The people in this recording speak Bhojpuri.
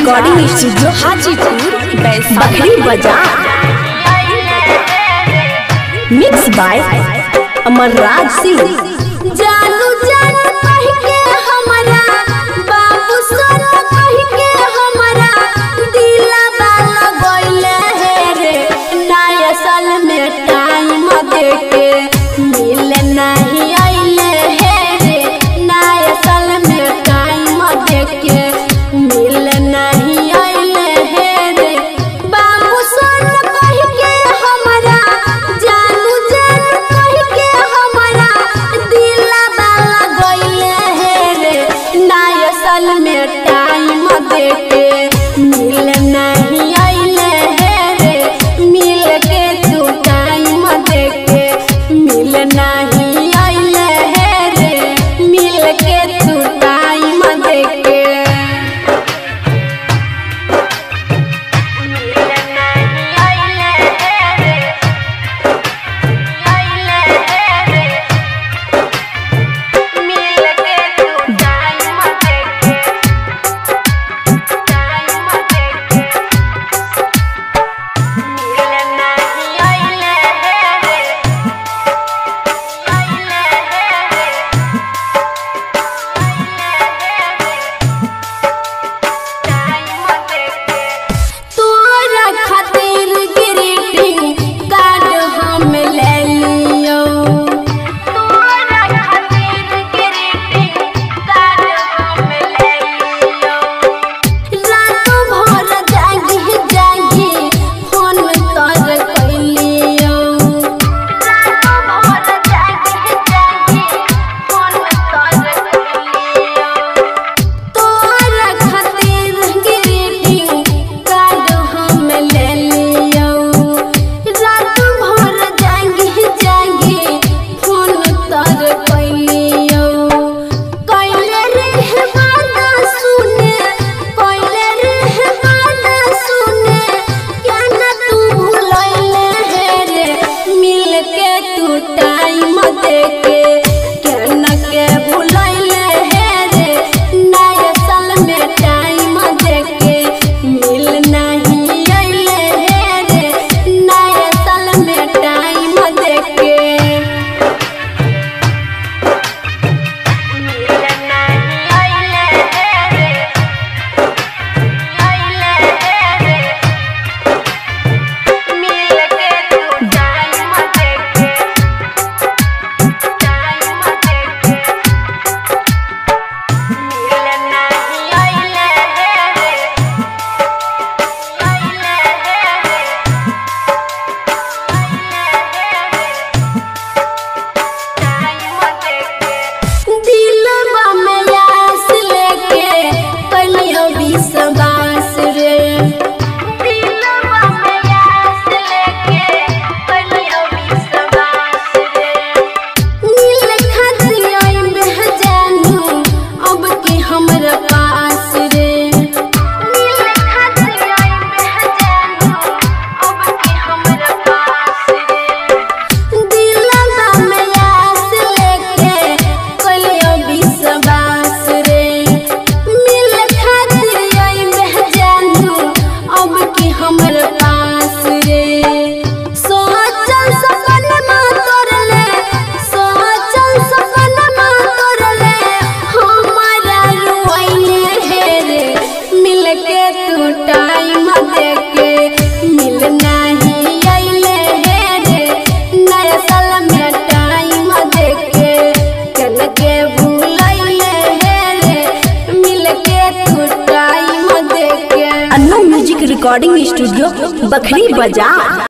रिकॉर्डिंग स्टूडियो हाजीपुर बखरी बाजार मिक्स बाय अमरराज सिंह जानू जानू कह के हमारा बाबू सोना कह के हमारा दिलवा लगइले हे रे नया साल में टाइम दे के मिल नहीं आइले हे रे नया साल में टाइम दे के मिल नहीं आइले हे रे बाबू सोना कह के हमारा जानू जानू कह के हमारा दिलवा लगइले हे रे नया साल में टाइम दे के मिल नहीं आइले हे रे मिल के तू टाइम दे के मिल नहीं आइले हे रे मिल के तू टाइम दे के तोरा खातिर ग्रीटिंग कार्ड हम ले लियो तोरा खातिर ग्रीटिंग कार्ड हम ले लियो रात भर जागी जागी फोन कर कइलियो रात भर जागी जागी फोन कर कइलियो तोरा खातिर ग्रीटिंग कार्ड हम ले लियो रात भर जागी जागी फोन तर कइलियो कइले रे बात सुने कइले रे बात सुने क्या ना तू भूलैले हे रे मिल के तू टाइम दे के क्या ना के भूलैले हे रे नया साल में टाइम दे के मिल नहीं आइले हे रे नया साल में टाइम दे के दिलवा में आस लेके कलियो विश्वास रे दिलवा में आस लेके कलियो विश्वास रे नील खदियो में जानू अब के हमरा पास रे नील खदियो में जानू अब के हमरा पास रे दिलवा में आस लेके कलियो विश्वास रे मिल खातिर आई में जानू अब की हमर पास रे सोचल सपनमा तोरले सोचल सपनमा तोरले हमारा रुइले हे रे मिल के तू टाइम दे के मिल नहीं आइले हे रे नया साल में टाइम दे के कन के भूलैले हे रे मिल के तू टाइम दे के Annu music recording studio Bakhri बाजार